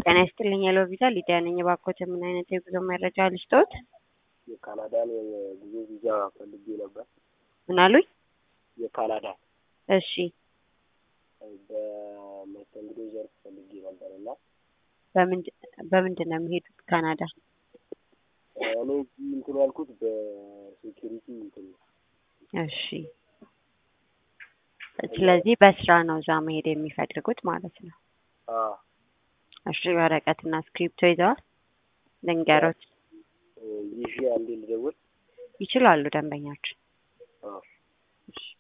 ጤና ይስጥልኝ ሄሎ ቪዛ ሊዲያ ነኝ። እባክዎት ምን አይነት የጉዞ መረጃ ልስጥዎት? የካናዳን የጉዞ ቪዛ ፈልጌ ነበር። ምን አሉኝ? የካናዳ እሺ በመስተንግዶ ዘርፍ ፈልጌ ነበር እና በምንድ- በምንድን ነው የሚሄዱት ካናዳ? እኔ እዚህ እንትን ያልኩት በሴኪሪቲ እንትን ነው። እሺ ስለዚህ በስራ ነው እዛ መሄድ የሚፈልጉት ማለት ነው። አዎ እሺ ወረቀትና እስክሪፕቶ ይዘዋል? ልንገሮት ይዤ አንዴ ልደውል። ይችላሉ ደንበኛችን። አዎ